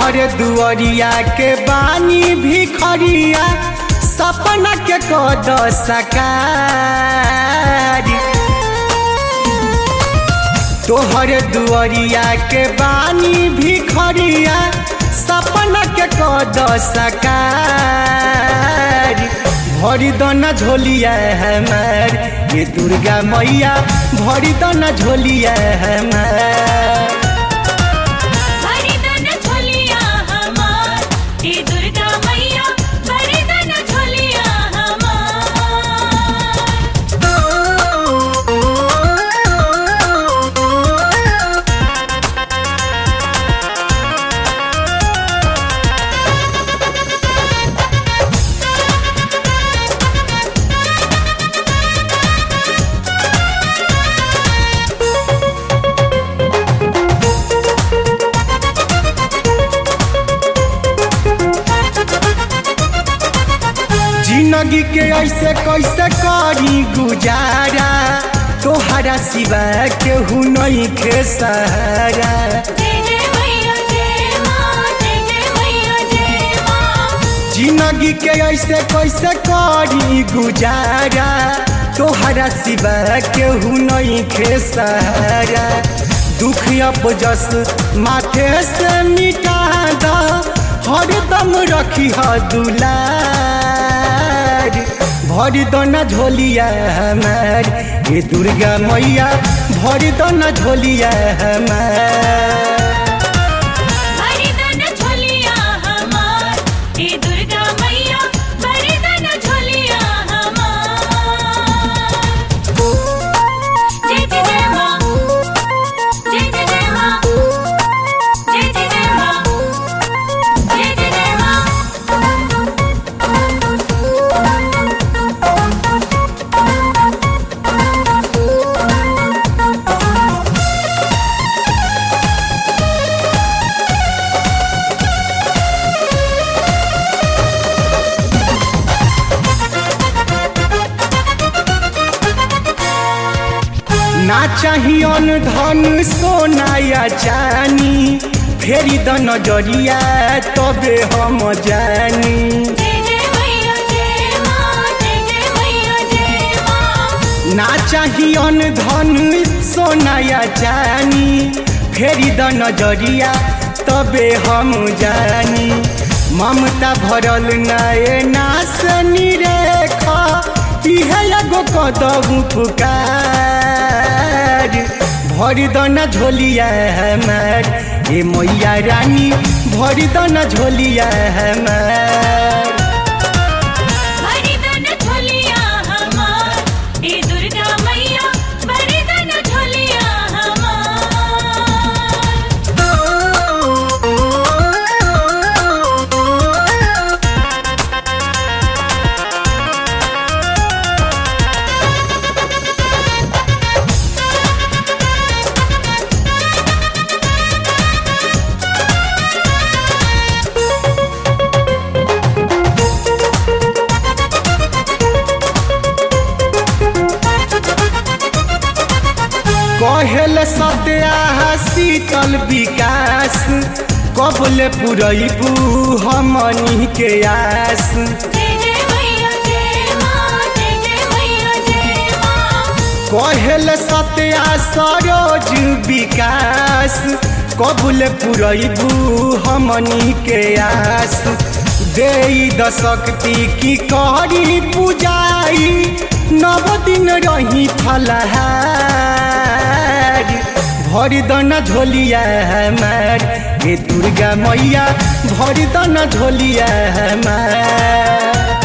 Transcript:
तोहरे दुआरिया के बानी भिखरिया सपना के कद सकारी तोहरे दुआरिया के बानी भिखरिया सपना के कद सकारी भरी दना झोलिया हमार ये दुर्गा मैया भरी दना झोलिया हमार भरिदन झोलिया हमार हे दुर्गा मैया भरिदन झोलिया हमार जिंदगी के ऐसे कैसे करी गुजारा तोहरा सिवा केहू नहीं के सहारा जय जय मैया जय मां जय जय मैया जय मां जिंदगी के ऐसे कैसे करी गुजारा तोहरा सिवा केहू नहीं के सहारा दुख अपजस माथे से मिटा दा हरदम रखी ह दुलार भरी दना झोलिया हमार ये दुर्गा मैया भरी दना झोलिया हमार भरिदन झोलिया हमार हे दुर्गा मैया भरिदन झोलिया हमार जय जय जय मां जय जय जय मां जय जय जय मां जय जय जय मां ना चाहियन धन सोना या चानी फेरी द नजरिया तबे हम जानी जय जय मैया जय मां जय जय मैया जय मां ना चाहियन धन सोना या चानी फेरी द नजरिया तबे हम जानी ममता भरल नए नास निरेखा इहे एगो कदम पुकार भरी दना झोलिया हमार ए मैया रानी भरी दना झोलिया हमार भरिदन झोलिया हमार हे दुर्गा मैया भरिदन झोलिया हमार कहेल सत्या शीतल विकास कबले पुरैबू हमनी के आस जय जय मैया जय मां जय जय मैया जय मां कहेल सत्या सरोज विकास कबले पुरैबू हमनी के आस दे द शक्ति की करी पूजाई नव दिन रही फलहार भरी दना झोलिया हमार हे दुर्गा मैया भरी दना झोलिया हमार